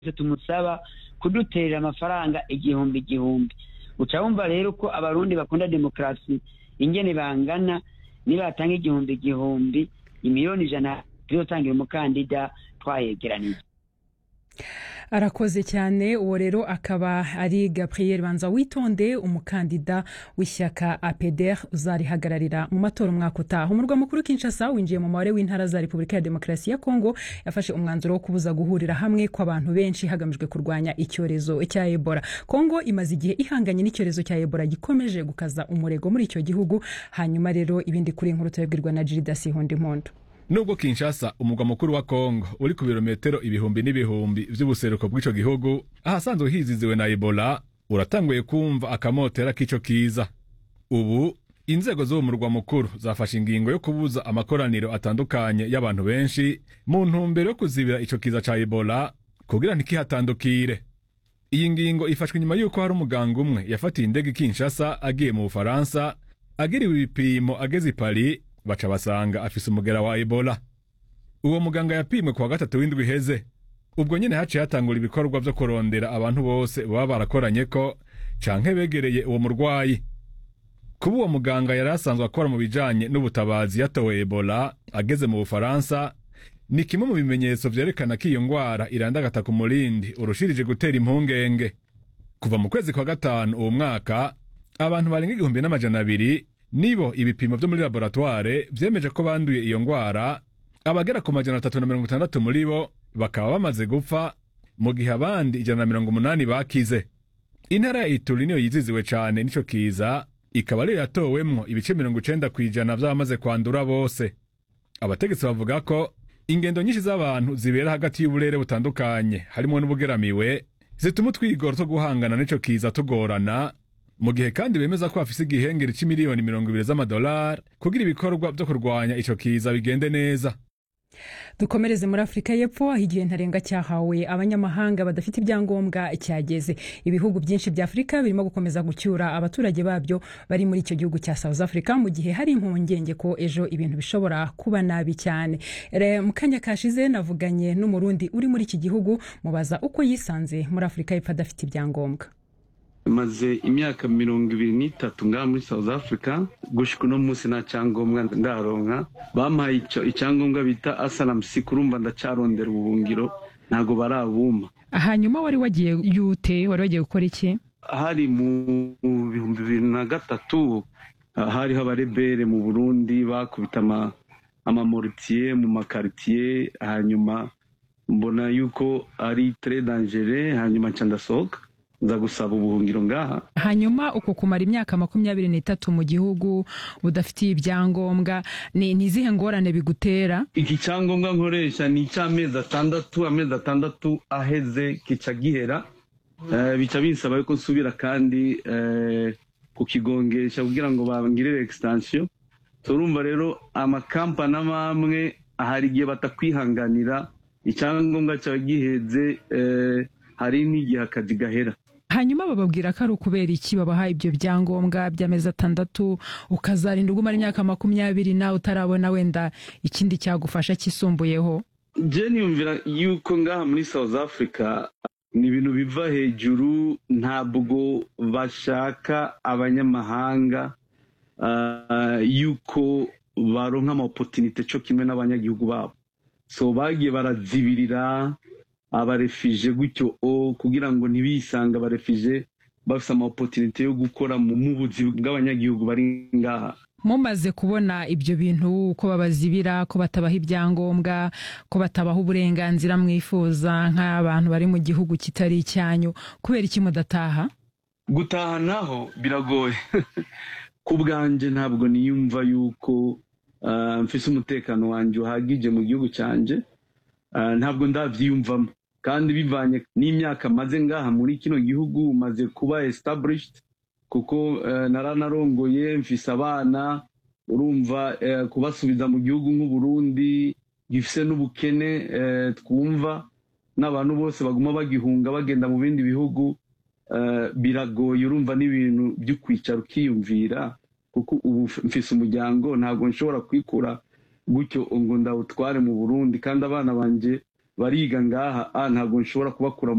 tumusaba kuduterera amafaranga igihumbi igihumbi uca wumva rero ko abarundi bakunda demokarasi ingene bangana nibatanga igihumbi igihumbi imiliyoni ijana tuzotangira umukandida twayegeranije arakoze cyane uwo rero akaba ari gabriel banza witonde umukandida w'ishyaka apeder uzarihagararira mu matora umwaka utaha umurwa mukuru kinshasa winjiye mu mubare w'intara za repubulika ya demokarasi ya kongo yafashe umwanzuro wo kubuza guhurira hamwe kw'abantu benshi hagamijwe kurwanya icyorezo cya ebola kongo imaze igihe ihanganye n'icyorezo cya ebola gikomeje gukaza umurego muri icyo gihugu hanyuma rero ibindi kuri inkuru turabwirwa na jiridasi impundu nubwo kinshasa umugwa mukuru wa kongo uri ku birometero ibihumbi n'ibihumbi vy'ubuseruko bw'ico gihugu ahasanzwe hiziziwe na ebola uratanguye kumva akamotera k'ico kiza ubu inzego z'uwo murwa mukuru zafashe ingingo yo kubuza amakoraniro atandukanye y'abantu benshi mu ntumbero yo kuzibira ico kiza ca ebola kugira ntikihatandukire iyi ngingo ifashwe inyuma y'uko hari umuganga umwe yafatiye indege i kinshasa agiye mu bufaransa agiriwe ibipimo ageze i paris baca basanga afise umugera wa ebola uwo muganga yapimwe kuwa gatatu w'indwi iheze ubwo nyene haciye hatangura ibikorwa vyo kurondera abantu bose baba barakoranye ko canke begereye uwo murwayi kuba uwo muganga yari asanzwe akora mu bijanye n'ubutabazi yatowe ebola ageze mu bufaransa ni kimwe mu bimenyetso vyerekana ko iyo ngwara irandagata ku murindi urushirije gutera impungenge kuva mu kwezi kwa gatanu uwo mwaka abantu barenga igihumbi n'amajana abiri nibo ibipimo vyo muri laboratware vyemeje ko banduye iyo ngwara abagera ku majana atatu na mirongo itandatu muri bo bakaba bamaze gupfa mu gihe abandi ijana na mirongo umunani bakize intara ya ituri niyo yiziziwe cane n'ico kiza ikaba ariyo yatowemwo ibice mirongo icenda kw'ijana vy'abamaze kwandura bose abategetsi bavuga ko ingendo nyinshi z'abantu zibera hagati y'uburere butandukanye harimwo n'ubugeramiwe zituma utwigoro two guhangana n'ico kiza tugorana mu gihe kandi bemeza ko bafise igihengeri c'imiliyoni mirongo ibiri z'amadolari kugira ibikorwa vyo kurwanya ico kiza bigende neza dukomereze muri afurika y'epfo aho igihe ntarengwa cyahawe abanyamahanga badafite ibyangombwa cyageze ibihugu byinshi bya afurika birimo gukomeza gucyura abaturage babyo bari muri icyo gihugu cya south africa mu gihe hari impungenge ko ejo ibintu bishobora kuba nabi cyane mu kanya kashize navuganye n'umurundi uri muri iki gihugu mubaza uko yisanze muri afurika y'epfo adafite ibyangombwa maze imyaka mirongo ibiri n'itatu ngaha muri south africa gushika uno munsi nta cyangombwa ndaronka bampaye icyangombwa bita asalamusi kurumva ndacarondera ubuhungiro ntabwo barabuma hanyuma wari wagiye yute wari wagiye gukora iki hari mu bihumbi bibiri na gatatu hariho abarebere mu burundi bakubita amamoritiye mu makaritiye hanyuma mbona yuko ari tre dangere hanyuma nca ndasohoka nza gusaba ubuhungiro ngaha hanyuma uko kumara imyaka makumyabiri n'itatu mu gihugu udafitiye ibyangombwa ni izihe ngorane bigutera iki cyangombwa nkoresha ni icy'amezi atandatu amezi atandatu aheze kica gihera bica binsaba yuko nsubira kandi kukigongesha kugira ngo bangirire egistansiyo turumva rero amakampani amwe hari igihe batakwihanganira icyangombwa cyawe giheze hari n'igihe akazi gahera hanyuma bababwira ko ari ukubera iki babaha ibyo byangombwa by'amezi atandatu ukazarinda ugumara imyaka makumyabiri nawe utarabona wenda ikindi cyagufasha kisumbuyeho je niyumvira yuko ngaha muri south africa ni ibintu biva hejuru ntabwo bashaka abanyamahanga uh, yuko baronka amaopotunite co kimwe n'abanyagihugu babo so bagiye barazibirira abarefije gutyo o kugira ngo ntibisange abarefije bafite amaopotunite yo gukora mu buzi bw'abanyagihugu bari ngaha mumaze kubona ibyo bintu ko babazibira ko batabaha ibyangombwa ko batabaha uburenganzira mwifuza nk'abantu bari mu gihugu kitari icyanyu kubera iki mudataha gutaha naho biragoye ku bwanjye ntabwo niyumva yuko mfise umutekano wanjye uhagije mu gihugu cyanjye ntabwo ndabyiyumvamo kandi bivanye n'imyaka maze ngaha muri kino gihugu maze kuba established kuko naranarongoye mfise abana urumva kubasubiza mu gihugu nk'uburundi gifise n'ubukene twumva n'abantu bose baguma bagihunga bagenda mu bindi bihugu biragoye urumva n'ibintu byo kwicara ukiyumvira kuko ubu mfise umuryango ntabwo nshobora kwikura gutyo ngo ndawutware mu burundi kandi abana banjye bariga ngaha ntabwo nshobora kubakura